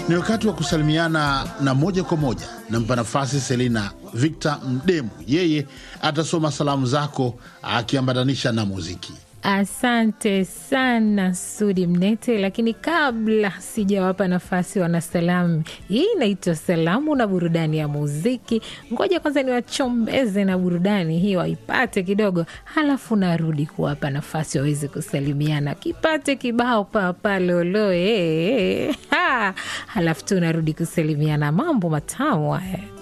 Ni wakati wa kusalimiana na moja kwa moja. Nampa nafasi Selina Victor Mdemu, yeye atasoma salamu zako akiambatanisha na muziki. Asante sana Sudi Mnete, lakini kabla sijawapa nafasi wanasalamu, hii inaitwa salamu na burudani ya muziki. Ngoja kwanza niwachombeze na burudani hii waipate kidogo, halafu narudi kuwapa nafasi waweze kusalimiana, kipate kibao papa loloe, halafu tu narudi kusalimiana. Mambo matamu haya.